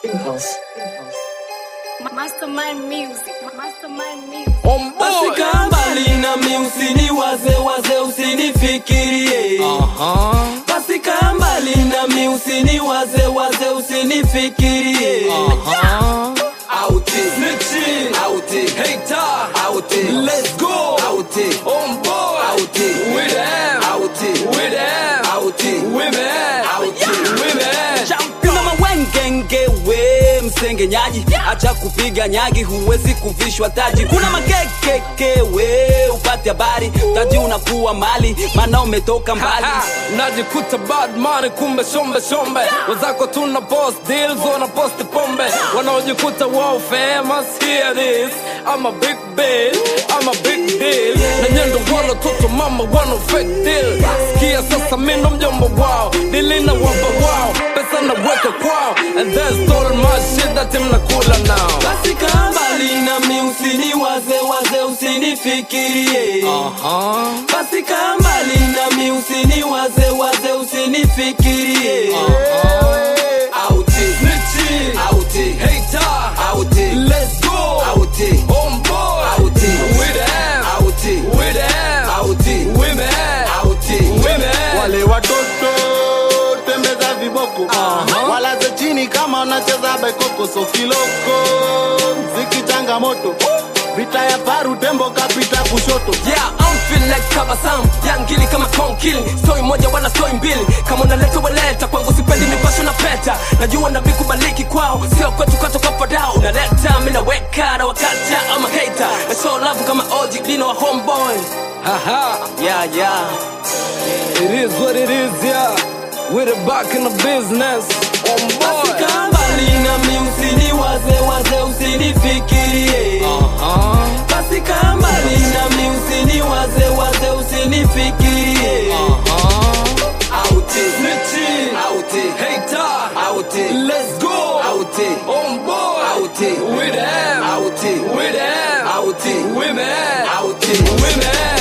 Impulse. Mastermind music. Mastermind music. On board. Basi mbali nami usiniwaze waze usinifikirie Aha. Basi kaa mbali nami usiniwaze waze usinifikirie Aha. Out it, snitching, out it, hater, out it, let's go, out it, on board, out it, With them. out it, With them. out it, Women. out it, Women. Kama wengenge we msengenyaji, acha kupiga nyagi, huwezi kuvishwa taji. Kuna makekeke we upate habari, taji unakuwa mali, maana umetoka mbali. Ha, najikuta bad money kumbe shombe shombe wazako tuna post deals wana post pombe wanaojikuta wow famous here it is I'm a big bill I'm a big deal na nyendo wala toto mama wana fake deal sikia sasa mindo mjombo wao dilina wamba wao pesa naweka kwao and that's all my shit that mnakula now Basi kaa mbali nami usiniwaze waze usinifikirie Aha. Basi kaa mbali nami usiniwaze waze usinifikirie Out it, snitching, out it, hater, out it, let's go, out it, On board. out it, With them. out it, With them. out it, Women. out it, Women. wale watoto tembeza viboko walaze chini kama wanacheza baikoko so kiloko mziki changamoto vita ya faru tembo kapita kushoto Yeah, I'm feel like Kabasam Yangili kama konkili Story moja wala story mbili Kama unaleta waleta Kwangu sipendi nipasho na peta Najua nabii kubaliki kwao Sio kwetu katoka fadao Unaleta, mina weka na wakata I'm a hater Na show love kama OG Dino wa homeboy Haha. Yeah, yeah It is what it is, yeah. We're back in the business. On Basi board. kaa mbali nami usiniwaze waze usinifikirie Uh-huh. Basi kaa mbali nami usiniwaze waze usinifikirie Uh-huh. Out it, snitching, out it, hater, out it, let's go, out it, On board. out it, With them. out it, With them. out it, Women. out it, Women.